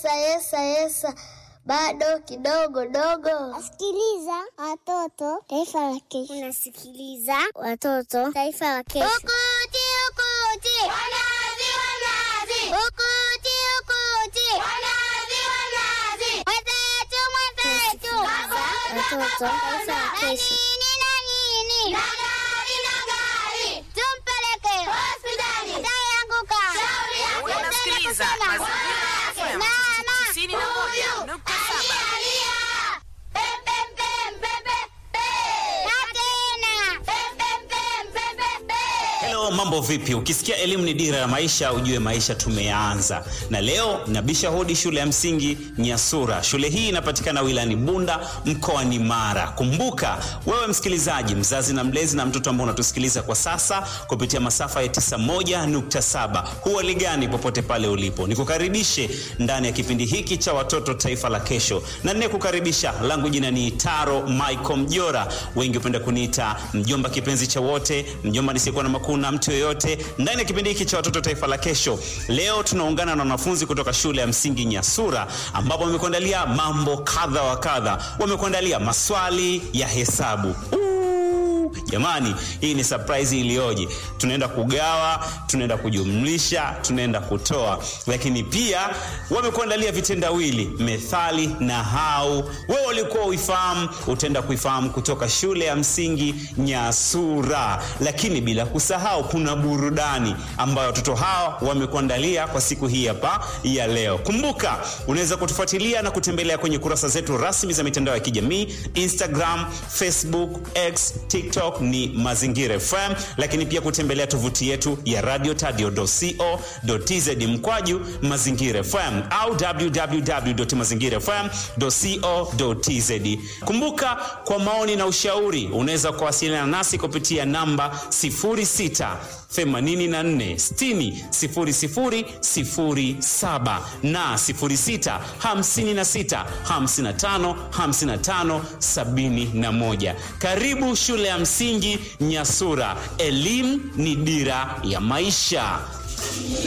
yesa yesa yesa, bado kidogo dogo. Sikiliza watoto, taifa la kesho. Unasikiliza watoto, taifa la kesho. Ukuti ukuti, wanazi wanazi, ukuti ukuti, wanazi wanazi, mwenzetu mwenzetu, Watoto, taifa la na kesho. nini na nini, na gari na gari, tumpeleke hospitali, ataanguka, shauri yake Unasikiliza tena kusema. Mazingira FM Mama, tisini na moja huyu, nukta saba. alialia. Pem, pem, pem, pem, pem, pem. Na tena. Pem, pem, pem, pem, pem, pem. Hello, mambo vipi? Ukisikia elimu ni dira ya maisha, ujue maisha tumeanza. Na leo nabisha hodi shule ya msingi Nyasura. Shule hii inapatikana wilayani Bunda mkoani Mara. Kumbuka wewe msikilizaji, mzazi na mlezi na mtoto ambao unatusikiliza kwa sasa kupitia masafa ya 91.7, huwa ligani popote pale ulipo, nikukaribishe ndani ya kipindi hiki cha watoto taifa la kesho, na ninayekukaribisha langu jina ni Taro Michael Mjora, wengi hupenda kuniita mjomba kipenzi cha wote, mjomba nisiyekuwa na makuu na mtu yoyote. Ndani ya kipindi hiki cha watoto taifa la kesho, leo tunaungana na wanafunzi kutoka shule ya msingi Nyasura, ambapo wamekuandalia mambo kadha wa kadha. Wamekuandalia maswali ya hesabu Ooh, jamani hii ni surprise iliyoje tunaenda kugawa tunaenda kujumlisha tunaenda kutoa lakini pia wamekuandalia vitendawili methali na hau wewe ulikuwa uifahamu utaenda kuifahamu kutoka shule ya msingi nyasura lakini bila kusahau kuna burudani ambayo watoto hawa wamekuandalia kwa siku hii hapa ya leo kumbuka unaweza kutufuatilia na kutembelea kwenye kurasa zetu rasmi za mitandao ya kijamii instagram facebook x tiktok ni mazingira fm lakini pia kutembelea tovuti yetu ya radio tadio.co.tz mkwaju mazingira fm au www.mazingirafm.co.tz kumbuka kwa maoni na ushauri unaweza kuwasiliana nasi kupitia namba 06 84 60 0007 na 06 56 55 55 71 karibu shule ya msingi nyasura elimu ni dira ya maisha